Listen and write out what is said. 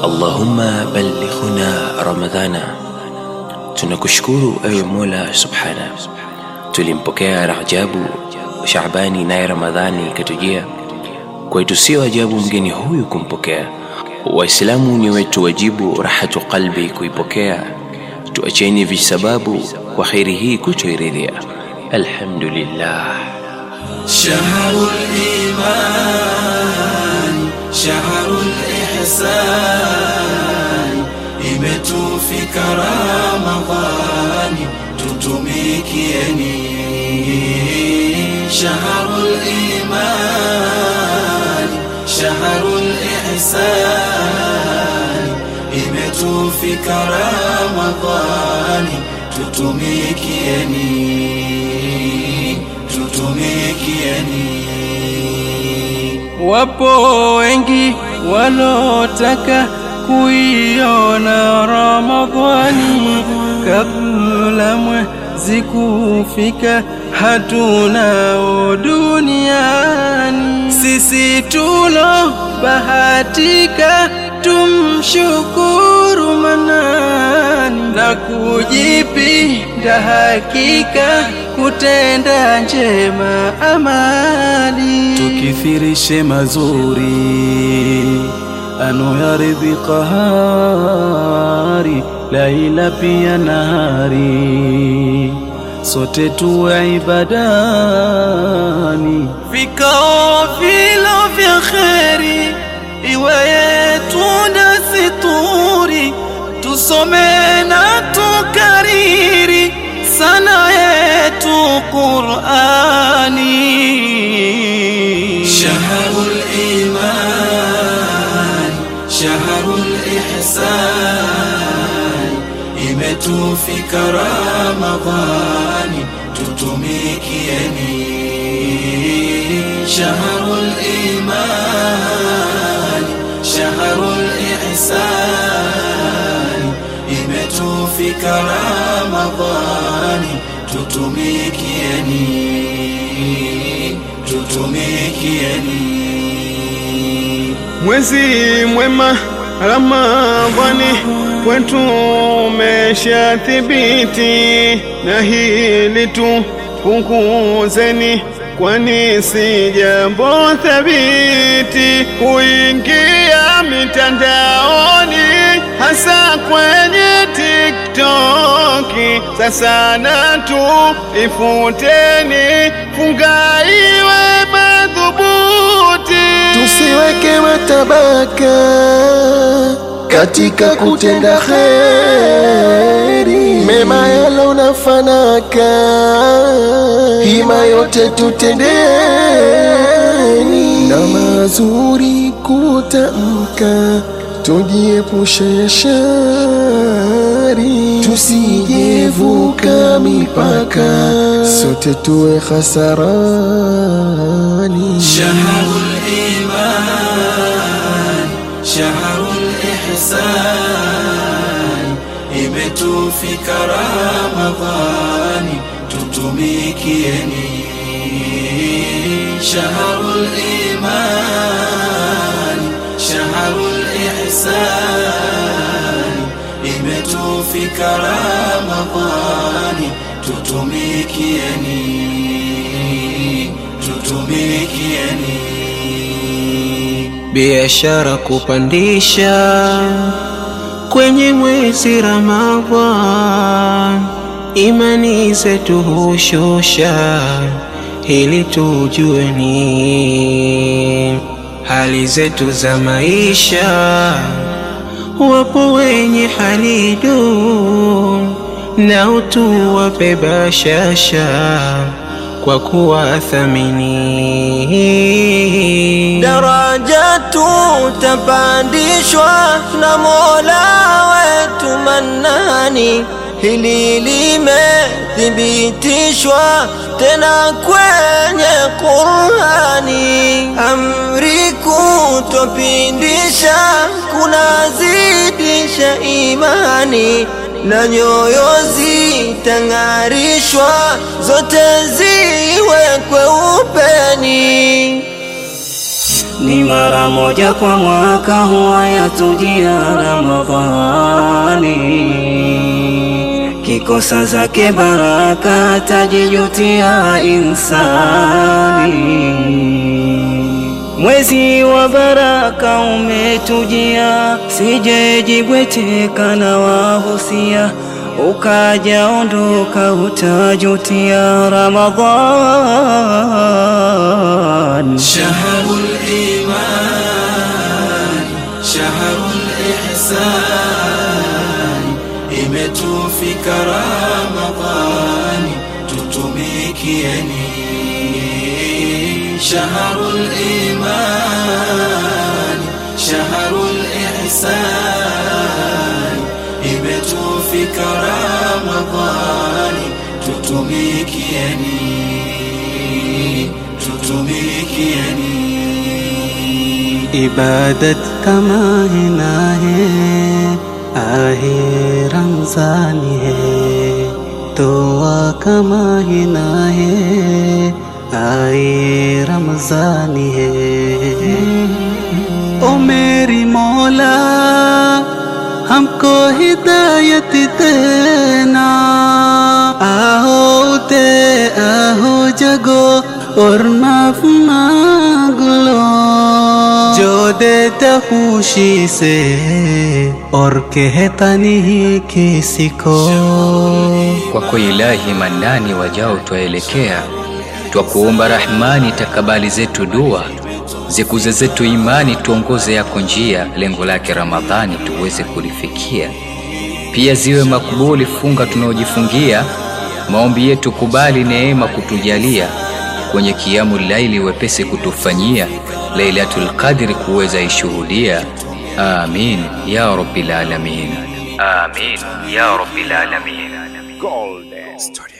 Allahumma ballighna Ramadhana. Tunakushukuru ewe Mola subhana, tulimpokea Rajabu, Shaabani naye Ramadhani ikatujia. Kwetu sio ajabu mgeni huyu kumpokea. Waislamu ni wetu wajibu rahatu qalbi kuipokea. Tuacheni visababu kwa kheri hii kutoiridhia. Alhamdulillah. شهر الإيمان شهر الإحسان imetufika Ramadhani tutumikieni shahrul iman shahrul ihsan imetufika Ramadhani tutumikieni tutumikieni Wapo wengi walotaka kuiona Ramadhani kabla mwezi kufika, hatunao duniani. Sisi tulo bahatika tumshukuru Manani na kujipinda hakika kutenda njema amali tukithirishe mazuri anoyaridhi qahari laila pia nahari sote tuwe ibadani vikao vilo vya kheri iwe yetu na situri tusome na tukariri sana yetu Qur'ani شهر الإيمان شهر الإحسان imetufika Ramadhani tutumikieni shahrul iman shahrul ihsan imetufika Ramadhani tutumikieni tutumikieni Mwezi mwema Ramadhani kwetu umeshathibiti, na hili tupunguzeni, kwani si jambo thabiti kuingia mitandaoni, hasa kwenye TikToki. Sasa na tu ifuteni, funga iwe madhubuti. tusiweke matabaka katika kutenda kheri, mema yalo na fanaka, hima yote tutendeni, na mazuri kutamka, tujiepushe ya shari, tusijevuka mipaka, sote tuwe hasarani. شهر الإيمان شهر الإحسان imetufika Ramadhani tutumikieni shahrul iman shahrul ihsan imetufika Ramadhani tutumikieni tutumikieni biashara kupandisha kwenye mwezi Ramadhan, imani zetu hushosha, ili tujue ni hali zetu za maisha. Wapo wenye hali duni, nao tuwape bashasha kwa kuwathamini. daraja tutapandishwa na Mola wetu Manani, hili limethibitishwa tena kwenye Qur'ani. Amri kutopindisha kunazidisha imani na nyoyo zitang'arishwa, zote ziwekwe upeni ni mara moja kwa mwaka huwa yatujia Ramadhani, kikosa zake baraka tajijutia insani. Mwezi wa baraka umetujia, sijejibweteka na wahusia, ukaja ondoka, utajutia Ramadhan. شهر الإيمان شهر الإحسان imetufika Ramadhani tutumikieni shahrul iman shahrul ihsan imetufika Ramadhani tutumikieni tutumikieni इबादत कमाए ना है आहे रमजानी है दुआ कमाए ना है आए रमजानी है ओ मेरी मौला हमको हिदायत देना आओ दे आओ जगो और माफ मांग लो जो देता खुशी से और कहता नहीं किसी को Kwako Ilahi Manani, wajao twaelekea, twakuomba Rahmani, takabali zetu dua, zikuze zetu imani, tuongoze yako njia, lengo lake Ramadhani tuweze kulifikia. Pia ziwe makubuli funga tunaojifungia, maombi yetu kubali, neema kutujalia, kwenye kiamu laili wepesi kutufanyia, Lailatul Qadri kuweza ishuhudia. Amin ya rabbil alamin. Amin ya rabbil alamin. Golden Studio.